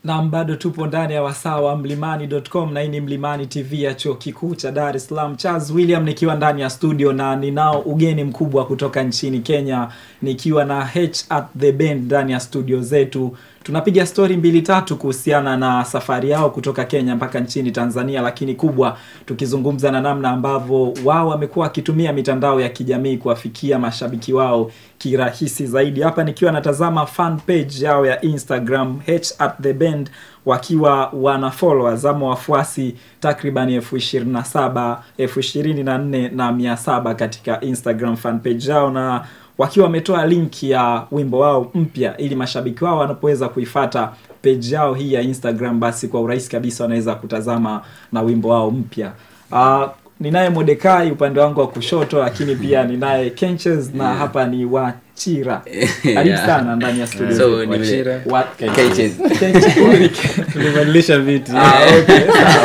nam bado tupo ndani ya wasaa wa mlimani.com na hii ni mlimani tv ya chuo kikuu cha dar es salaam charles william nikiwa ndani ya studio na ninao ugeni mkubwa kutoka nchini kenya nikiwa na h at the band ndani ya studio zetu tunapiga stori mbili tatu kuhusiana na safari yao kutoka kenya mpaka nchini tanzania lakini kubwa tukizungumza na namna ambavyo wao wamekuwa wakitumia mitandao ya kijamii kuwafikia mashabiki wao kirahisi zaidi hapa nikiwa natazama fan page yao ya instagram h at the band wakiwa wana followers ama wafuasi takriban elfu ishirini na saba elfu ishirini na nne na mia saba katika instagram fan page yao na wakiwa wametoa link ya wimbo wao mpya ili mashabiki wao wanapoweza kuifata page yao hii ya instagram basi kwa urahisi kabisa wanaweza kutazama na wimbo wao mpya uh, ninaye modekai upande wangu wa kushoto lakini pia ninaye kenches na hapa ni wachira karibu Yeah. sana ndani ya studio So, zetu. ni vile- Wachira. Wa- Kenches. Kenches. tulibadilisha viti Ah, okay,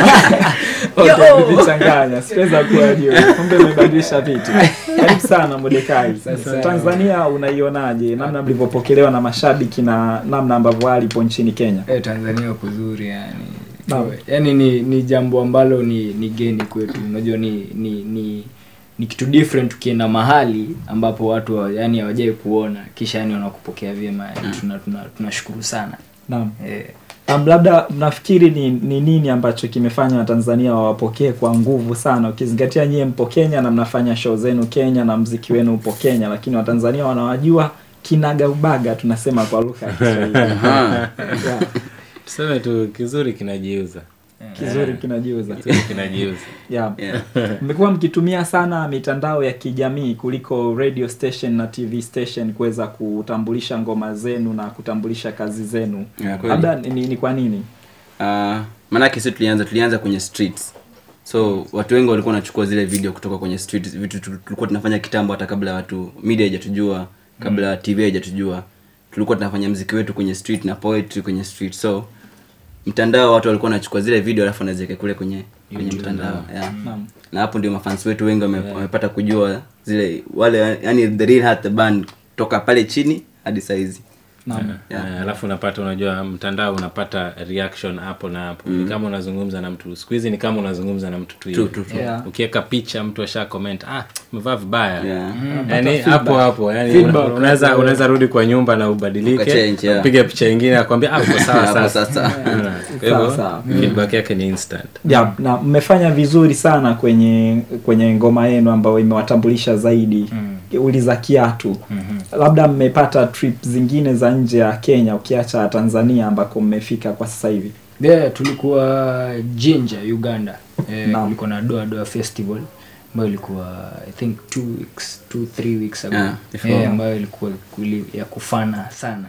sawa. Okay, nilichanganya sikuweza kuwa juu kumbe umebadilisha vitu karibu sana modekai sana. tanzania unaionaje namna mlivyopokelewa na mashabiki na namna ambavyo alipo nchini kenya eh, tanzania kuzuri yani Naam. yani ni ni jambo ambalo ni ni geni kwetu unajua ni ni ni ni kitu different ukienda mahali ambapo watu wa- yani hawajai kuona kisha yani wanakupokea vyema yani tuna tuna tunashukuru sana naam eh, Um, labda mnafikiri ni, ni nini ambacho kimefanya watanzania wawapokee kwa nguvu sana ukizingatia nyie mpo kenya na mnafanya show zenu kenya na mziki wenu upo kenya lakini watanzania wanawajua kinagaubaga tunasema kwa lugha ya kiswahili Aha. yeah, tuseme tu kizuri kinajiuza kizuri kinajiuza kizuri kinajiuza yeah. Yeah. mmekuwa mkitumia sana mitandao ya kijamii kuliko radio station na tv station kuweza kutambulisha ngoma zenu na kutambulisha kazi zenu Yeah, kweli. labda ni, ni kwa nini Uh, maanake si tulianza tulianza kwenye streets so watu wengi walikuwa wanachukua zile video kutoka kwenye streets vitu tu- tulikuwa tunafanya kitambo hata kabla watu media haijatujua kabla tv haijatujua tulikuwa tunafanya mziki wetu kwenye street na poetry kwenye street so mtandao watu walikuwa wanachukua zile video alafu wanaziweka kule kwenye kwenye mtandao yeah. Naam. na hapo ndio mafans wetu wengi wame, wamepata kujua zile wale yani the real heart the band toka pale chini hadi saizi Naam. Yeah. Eh, alafu unapata unajua mtandao unapata reaction hapo na hapo ni kama unazungumza na mtu siku hizi ni kama unazungumza na mtu tu True, hivi. true, true. Yeah. ukiweka picha mtu asha comment ah umevaa vibaya Yeah. yani hapo hapo yani Feedback. una- unaweza unaweza rudi kwa nyumba na ubadilike Ukachange, yeah. upige picha ingine akwambia ah uko sawa Hapo sasa sasa Unaona? kwa Sawa, hivyo sawa. feedback yake ni instant yeah, na mmefanya vizuri sana kwenye kwenye ngoma yenu ambayo imewatambulisha zaidi mm. uliza kiatu mm-hmm. labda mmepata trip zingine za nje ya kenya ukiacha tanzania ambako mmefika kwa sasa hivi yeah, tulikuwa jinja uganda eh, Naam. kulikuwa na doa doa festival ambayo ilikuwa i think two weeks two three weeks ago Yeah, before. eh, ambayo ilikuwa kuli, ya kufana sana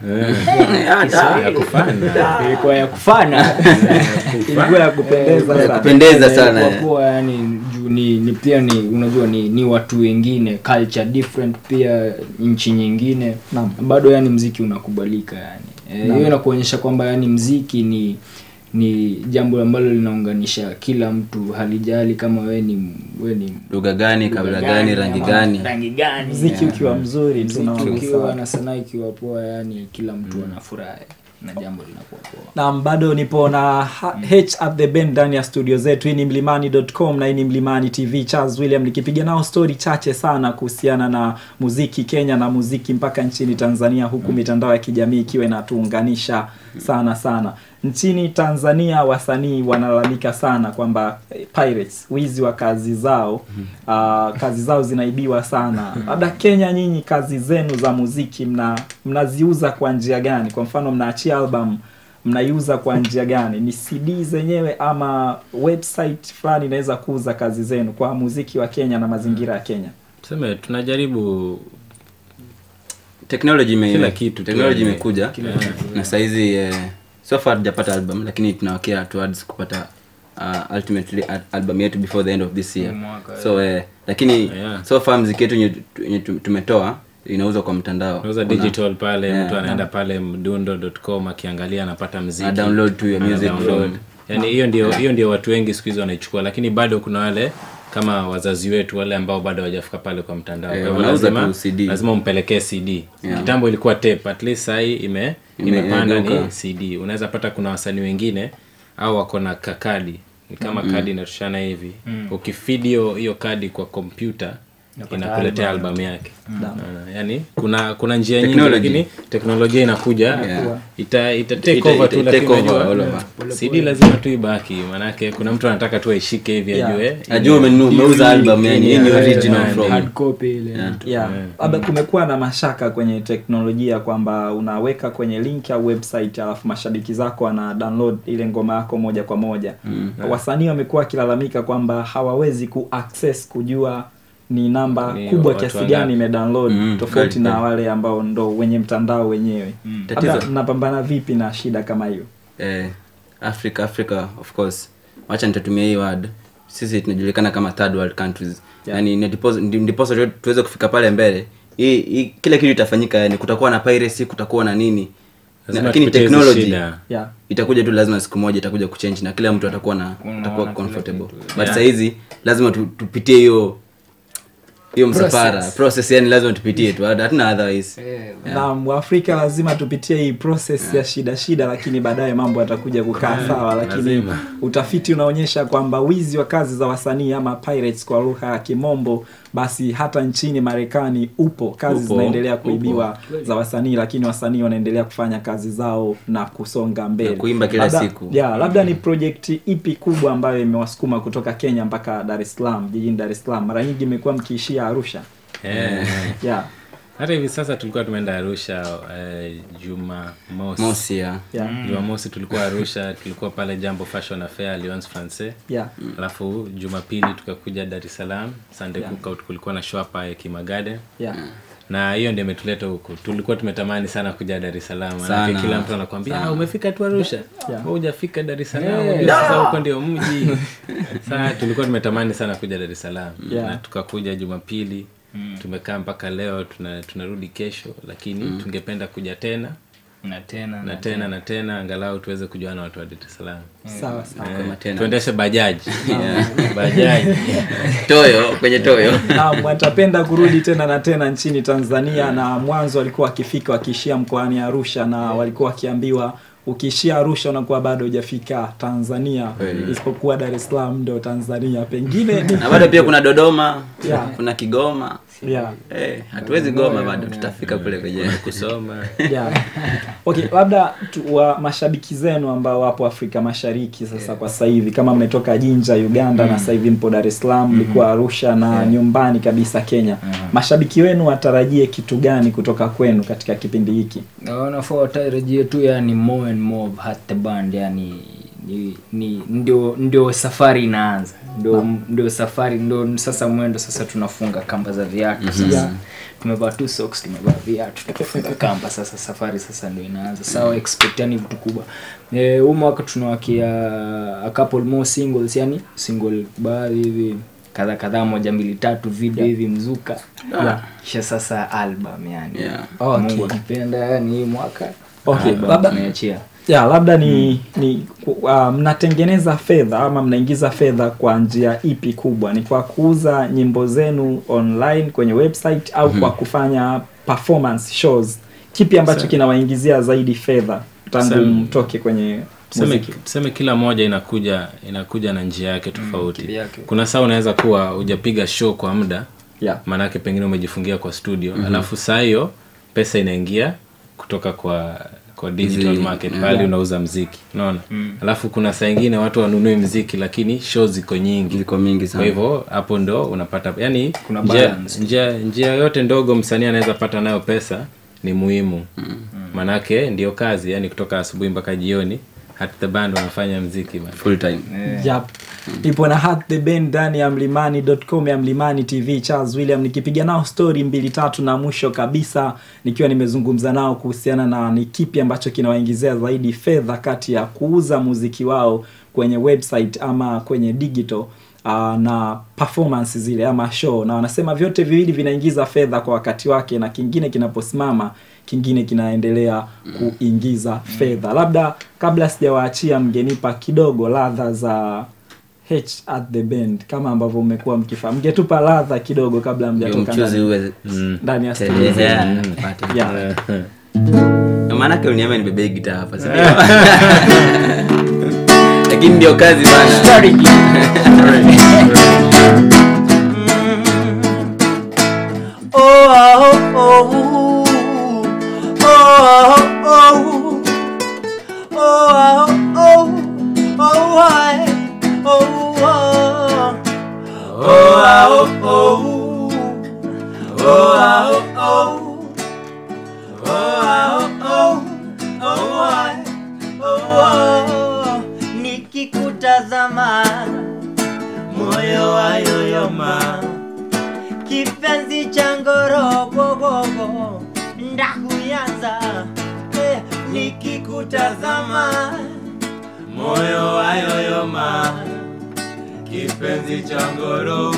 ya kufanya ilikuwa ya kufana ilikuwa ya kupendeza ya sana. kupendeza sana Kwa kuwa yani juu ni, ni pia ni unajua ni, ni watu wengine culture different pia nchi nyingine Naam. bado yani mziki unakubalika yani Eh, Naam. hiyo inakuonyesha kwamba yani mziki ni ni jambo ambalo linaunganisha kila mtu halijali kama we ni we ni lugha gani kabila lugha gani rangi ama gani rangi gani mziki ukiwa mzuri mziki tunaona ukiwa sawa. na sanaa ikiwa poa yani kila mtu anafurahi na jambo linakuwa poa na bado nipo na ha- h at the band ndani ya studio zetu hii ni mlimani.com na hii ni mlimani tv charles william nikipiga nao stori chache sana kuhusiana na muziki kenya na muziki mpaka nchini tanzania huku mitandao ya kijamii ikiwa inatuunganisha sana sana nchini tanzania wasanii wanalalamika sana kwamba eh, pirates wizi wa kazi zao uh, kazi zao zinaibiwa sana labda kenya nyinyi kazi zenu za muziki mna mnaziuza kwa njia gani kwa mfano mnaachia album mnaiuza kwa njia gani ni cd zenyewe ama website fulani inaweza kuuza kazi zenu kwa muziki wa kenya na mazingira ya kenya tuseme tunajaribu technology ime, Kila kitu tu technology yani. imekuja na saizi eh, so far tujapata album lakini tunawakea towards kupata uh, ultimately al- album yetu before the end of this year mwaka, so eh, lakini Yeah. so far mziki yetu yenye- yenye tu- tumetoa inauzwa kwa mtandao nauza Kuna- digital pale Yeah. mtu anaenda pale mdundo.com akiangalia anapata mziki Ana download tu your Ana music download. from- yani hiyo ndio hiyo ndio watu wengi siku hizi wanaichukua lakini bado kuna wale kama wazazi wetu wale ambao bado hawajafika pale kwa mtandao Eh, Kwa hivyo wanauza lazima, tu CD. lazima umpelekee cd kitambo ilikuwa tape at least sahii ime, Ime- imepanda imegeuka. ni cd unaweza pata kuna wasanii wengine au wako na kakadi ni kama kadi inatoshana hivi ukifidi hiyo hiyo kadi kwa kompyuta inakuletea albamu yake Unaona? yani kuna kuna njia nyingi Technology. lakini teknolojia inakuja Yeah. ita, ita take Ita- over ita- tu take lakini over unajua, all over. cd lazima tu ibaki manake kuna mtu anataka tu aishike hivi Yeah. ajue najua umenunua umeuza album yani hii ni Yeah. original Yeah. from hard copy ile yeah. labda kumekuwa na mashaka kwenye teknolojia kwamba unaweka kwenye link au website alafu mashabiki zako wana download ile ngoma yako moja kwa moja mm. wasanii wamekuwa wakilalamika kwamba hawawezi ku access kujua ni namba Ni kubwa watu kiasi wangapi. gani imedownload Mm, tofauti kweli, na kweli. wale ambao ndo wenye mtandao wenyewe labda Tatizo- mnapambana vipi na shida kama hiyo eh, africa africa of course wacha nitatumia hii word sisi tunajulikana kama third world countries Yeah. yani ni ndiposa- ndi- ndiposa tu- tuweze kufika pale mbele hii hii- kila kitu itafanyika yani kutakuwa na piracy kutakuwa na nini na, Lazima lakini tupitie hizi technology shida. yeah. itakuja tu lazima siku moja itakuja kuchange na kila mtu atakuwa na Unaona atakuwa kila comfortable kitu. but saa hizi lazima tu, tupitie hiyo hiyo msafara process yani lazima tupitie tu hatuna otherwise na waafrika lazima tupitie hii process ya shida shida lakini baadaye mambo yatakuja kukaa sawa lakini lazima. utafiti unaonyesha kwamba wizi wa kazi za wasanii ama pirates kwa lugha ya kimombo basi hata nchini marekani upo kazi Upo, zinaendelea upo. kuibiwa za wasanii lakini wasanii wanaendelea kufanya kazi zao na kusonga mbele Na kuimba kila labda, siku. ya, labda ni projekti ipi kubwa ambayo imewasukuma kutoka kenya mpaka dar es salaam jijini dar es salaam mara nyingi imekuwa mkiishia arusha Eh, yeah. hata hivi sasa tulikuwa tumeenda arusha eh, juma mosi mosi ya Yeah. jumamosi tulikuwa arusha tulikuwa pale jambo fashion affair alliance francais Yeah. alafu jumapili tukakuja dar es salaam sunday Yeah. cookout kulikuwa na show hapa ya kimagade Yeah. na hiyo ndio imetuleta huku tulikuwa tumetamani sana kuja dar es salaam manake Sana. kila mtu anakwambia ah, umefika tu arusha Yeah. Wewe hujafika dar es salaam unajua sasa huko ndio mji saa tulikuwa tumetamani sana kuja dar es salaam Yeah. na tukakuja jumapili tumekaa mpaka leo tuna, tunarudi kesho lakini tungependa kuja tena na tena na tena na tena angalau tuweze kujuana na watu wa dar es salaam sawa sawa kama tena tuendeshe bajaji bajaji toyo kwenye toyo Naam, watapenda kurudi tena na tena nchini Tanzania na mwanzo walikuwa wakifika wakiishia mkoani Arusha na walikuwa wakiambiwa ukiishia Arusha unakuwa bado hujafika Tanzania Kweli. isipokuwa Dar es Salaam ndo Tanzania pengine ni na bado pia kuna dodoma Yeah. kuna kigoma yeah. Eh, hatuwezi goma bado tutafika kule kwenye kusoma Yeah. Okay, labda tu, wa mashabiki zenu ambao wapo Afrika Mashariki sasa kwa sasa hivi kama mmetoka Jinja Uganda na sasa hivi mpo Dar es Salaam mlikuwa Arusha na nyumbani kabisa Kenya. Mashabiki wenu watarajie kitu gani kutoka kwenu katika kipindi hiki? wanafaa watarajie tu yani more and more of Heart the band yani ni, ni ndio ndio safari inaanza ndio ndio safari ndio sasa mwendo sasa tunafunga kamba za viatu sasa Yeah. tumevaa tu socks tumevaa viatu tukafunga kamba sasa safari sasa ndio inaanza sawa expect yani vitu kubwa eh huu mwaka tunawakia a couple more singles yani single baadhi hivi kadha kadhaa moja mbili tatu video hivi mzuka Yeah. kisha sasa album yani Yeah. Okay. Mungu akipenda yani hii mwaka Okay, album labda- tumeachia ya labda ni ni uh, mnatengeneza fedha ama mnaingiza fedha kwa njia ipi kubwa ni kwa kuuza nyimbo zenu online kwenye website au kwa kufanya performance shows kipi ambacho Sa- kinawaingizia zaidi fedha tangu Sa- mtoke kwenye tuseme, muziki tuseme kila moja inakuja inakuja na njia yake tofauti kivyake. kuna saa unaweza kuwa hujapiga show kwa muda yeah. maanake pengine umejifungia kwa studio mm-hmm. alafu saa hiyo pesa inaingia kutoka kwa kwa digital Mziki, market yeah. pale unauza mziki unaona alafu kuna saa ingine watu wanunue mziki lakini show ziko nyingi ziko mingi kwa sana hivyo hapo ndo unapata yani Kuna njia, balance. njia, njia yote ndogo msanii anaweza pata nayo pesa ni muhimu manake ndio kazi yani kutoka asubuhi mpaka jioni hat the band wanafanya mziki bana. full time Yep. ipo na Heart the band ndani ya mlimani.com ya mlimani tv charles william nikipiga nao story mbili tatu na mwisho kabisa nikiwa nimezungumza nao kuhusiana na ni kipi ambacho kinawaingizia zaidi fedha kati ya kuuza muziki wao kwenye website ama kwenye digital uh, na performance zile ama show na wanasema vyote viwili vinaingiza fedha kwa wakati wake na kingine kinaposimama kingine kinaendelea kuingiza fedha labda kabla sijawaachia mgenipa kidogo ladha za h at the band kama ambavyo mmekuwa mkifahamu mngetupa ladha kidogo kabla ndio mjatoka mchuzi ndani- uwe ndani ya studio Teleza, zetu. yeah, pate. Yeah. Na maanake uniambia nibebee gitaa hapa si ndio? lakini ndio kazi bana nikikutazama moyo wayoyoma kipenzi cha ngorogogogo ndakuyanza eh, nikikutazama moyo wayoyoma kipenzi cha ngoro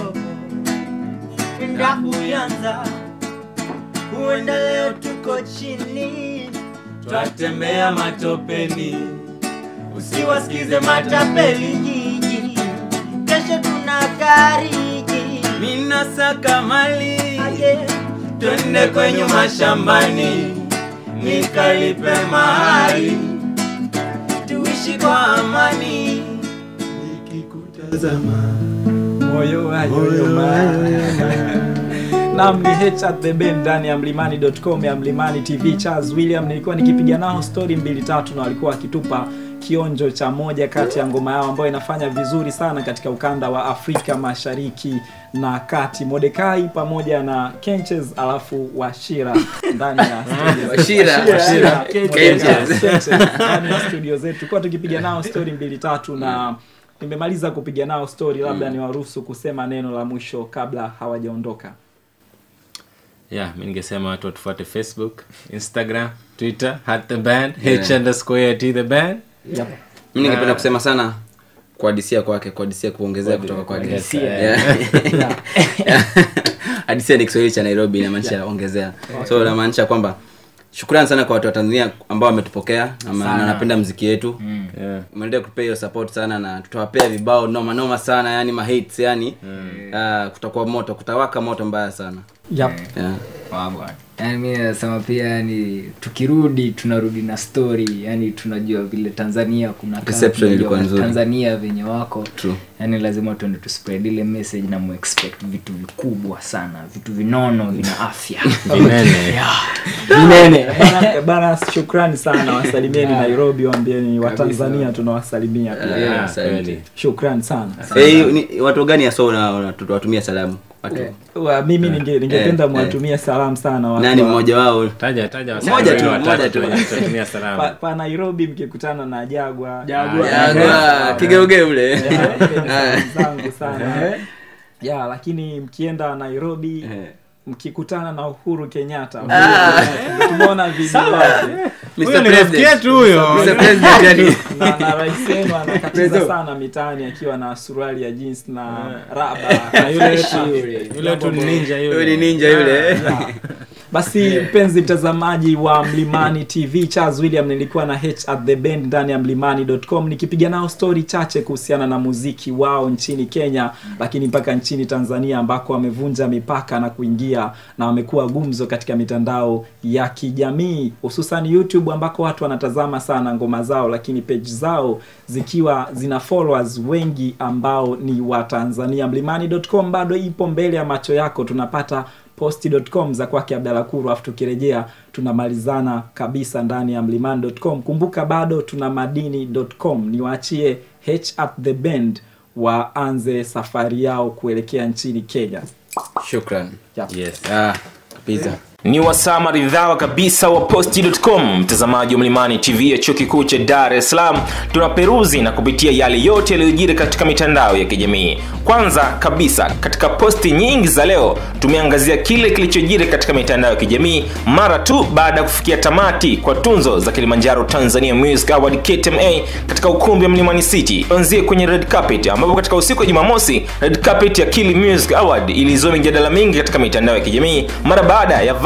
ndakuyanza huenda leo tuko chini twatembea matopeni usiwasikize matapeli jiji kesho tuna gariji minasaka mali twende kwenye mashambani nikalipe mahali tuishi kwa amani nikikutazama moyo wayoyoma nam ni h at the band ndani ya mlimani.com ya mlimani tv charles william nilikuwa nikipiga nao stori mbili tatu na walikuwa wakitupa kionjo cha moja kati ya ngoma yao ambayo inafanya vizuri sana katika ukanda wa afrika mashariki na kati modekai pamoja na kenches alafu washira ndani ya studio zetu. Washira, Washira, Kenches, Kenches. Kenches, ndani ya studio zetu tulikuwa tukipiga nao stori mbili tatu na nimemaliza kupiga nao stori labda niwaruhusu kusema neno la mwisho kabla hawajaondoka yeah mi ningesema watu watufuate facebook instagram twitter hat the band h underscore t the band yep. mi ningependa kusema sana kuadisia kwake kuadisia kuongezea kutoka kwake Kuongezea. Yeah. hadisia ni kiswahili cha nairobi inamaanisha ongezea so inamaanisha kwamba shukrani sana kwa watu wa tanzania ambao wametupokea na ma- na wanapenda mziki yetu yeah. umeendelea kutupea hiyo support sana na tutawapea vibao noma noma sana yani mahits yani Ah, kutakuwa moto kutawaka moto mbaya sana Yep. yeah. yani mi nasema pia yani tukirudi tunarudi na story yani tunajua vile tanzania kuna kaa, Reception tunajua ilikuwa nzuri. tanzania venye wako True. yani lazima tuende tuspread ile message na muexpect vitu vikubwa sana vitu vinono vina afya vinene vinene Bana- bana shukrani sana wasalimieni nairobi waambieni watanzania tunawasalimia pia Yeah, asante. kweli. shukrani sana Eh, ni- watu gani aso tuwatumia salamu watu Wa, mimi ninge- ningependa Eh, mwatumie salamu sana watu nani wa- mmoja wao taja taja Moja wasanii tu, watatu moja tu. wenye tutatumia pa, salamu pa nairobi mkikutana na jagwa Jagwa. Yagwa, kigeugeu ule Ya, mpeni salamu zangu sana ya lakini mkienda nairobi Eh. mkikutana na uhuru kenyatta tumeona video yake Mr. Huyo ni President. rafiki yetu huyo Mr. President, yani. na, na rais wenu anakatiza sana mitaani akiwa na suruali ya jeans na raba Na yule fresh wetu- yule. yule tu ni ninja Huyo yule ni ninja yule Yeah. basi mpenzi mtazamaji wa mlimani tv charles william nilikuwa na h at the band ndani ya mlimani.com nikipiga nao stori chache kuhusiana na muziki wao nchini kenya lakini mpaka nchini tanzania ambako wamevunja mipaka na kuingia na wamekuwa gumzo katika mitandao ya kijamii hususan youtube ambako watu wanatazama sana ngoma zao lakini page zao zikiwa zina followers wengi ambao ni wa tanzania mlimani.com bado ipo mbele ya macho yako tunapata posti.com za kwake abdala kuru afu tukirejea tunamalizana kabisa ndani ya mlimani.com kumbuka bado tuna madini.com niwaachie h at the band waanze safari yao kuelekea nchini kenya shukran Yep. yes Ah, kabisa ni wasaa maridhawa kabisa wa posti.com mtazamaji wa mlimani tv ya chuo kikuu cha dar es salaam tunaperuzi na kupitia yale yote yaliyojiri katika mitandao ya kijamii kwanza kabisa katika posti nyingi za leo tumeangazia kile kilichojiri katika mitandao ya kijamii mara tu baada ya kufikia tamati kwa tunzo za kilimanjaro tanzania music award ktma katika ukumbi wa mlimani city tuanzie kwenye red carpet ambapo katika usiku wa jumamosi red carpet ya kili music award ilizua mijadala mingi katika mitandao ya kijamii mara baada ya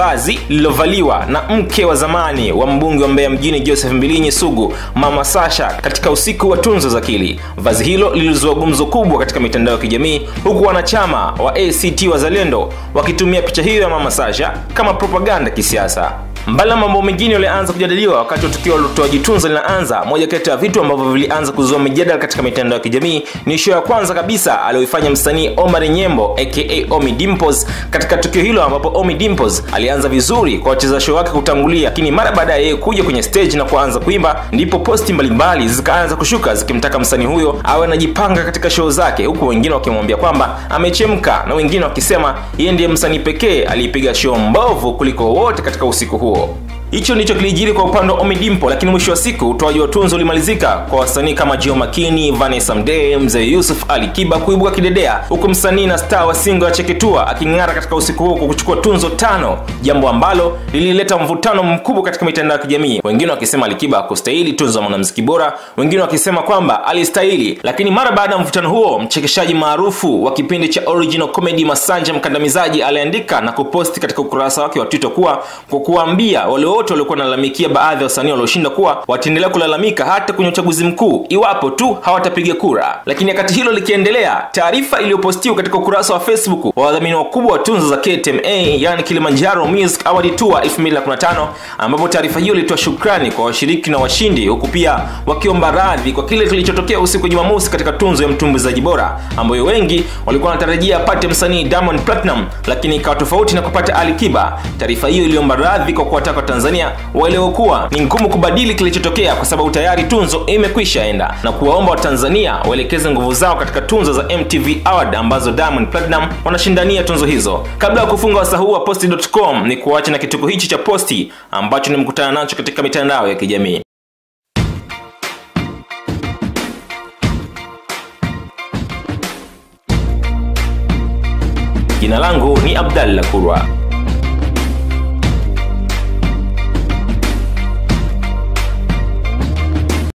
vazi lililovaliwa na mke wa zamani wa mbunge wa mbeya mjini joseph mbilinyi sugu mama sasha katika usiku wa tunzo za akili vazi hilo lilizua gumzo kubwa katika mitandao ya kijamii huku wanachama wa act wazalendo wakitumia picha hiyo ya mama sasha kama propaganda kisiasa mbali na mambo mengine yalianza kujadiliwa wakati wa tukio la utoaji tunzo linaanza moja kati ya vitu ambavyo vilianza kuzua mijadala katika mitandao ya kijamii ni show ya kwanza kabisa aliyoifanya msanii omar nyembo aka omi dimpos katika tukio hilo ambapo omi dimpos alianza vizuri kwa wacheza show wake kutangulia lakini mara baada ya yeye kuja kwenye stage na kuanza kuimba ndipo posti mbalimbali zikaanza kushuka zikimtaka msanii huyo awe anajipanga katika show zake huku wengine wakimwambia kwamba amechemka na wengine wakisema yeye ndiye msanii pekee aliyepiga show mbovu kuliko wote katika usiku huo hicho ndicho kilijiri kwa upande wa omidimpo lakini mwisho wa siku utoaji wa tunzo ulimalizika kwa wasanii kama jio makini vanessa mdee mzee yusuf ali kiba kuibuka kidedea huku msanii na star wa singo ya cheketua aking'ara katika usiku huo kwa kuchukua tunzo tano jambo ambalo lilileta mvutano mkubwa katika mitandao ya kijamii wengine wakisema alikiba akustahili tunzo ya mwanamziki bora wengine wakisema kwamba alistahili lakini mara baada ya mvutano huo mchekeshaji maarufu wa kipindi cha original comedy masanja mkandamizaji aliandika na kuposti katika ukurasa wake wa twitter kuwa kwa kuwaambia wale wote waliokuwa wanalalamikia baadhi ya wasanii walioshinda kuwa wataendelea kulalamika hata kwenye uchaguzi mkuu iwapo tu hawatapiga kura lakini wakati hilo likiendelea taarifa iliyopostiwa katika ukurasa wa facebook wa wadhamini wakubwa wa tunzo za ktma yani kilimanjaro music award tour 2015 ambapo taarifa hiyo ilitoa shukrani kwa washiriki na washindi huku pia wakiomba radhi kwa kile kilichotokea usiku wa jumamosi katika tunzo ya mtumbuizaji bora ambayo wengi walikuwa wanatarajia apate msanii diamond platinum lakini ikawa tofauti na kupata alikiba taarifa hiyo iliomba radhi kwa kuwataka tanzania waelewe kuwa ni ngumu kubadili kilichotokea kwa sababu tayari tunzo imekwisha enda na kuwaomba watanzania waelekeze nguvu zao katika tunzo za mtv award ambazo diamond platinum wanashindania tunzo hizo kabla ya kufunga wasa huu wa posti.com ni kuacha na kituko hichi cha posti ambacho nimekutana nacho katika mitandao ya kijamii jina langu ni abdallah kurwa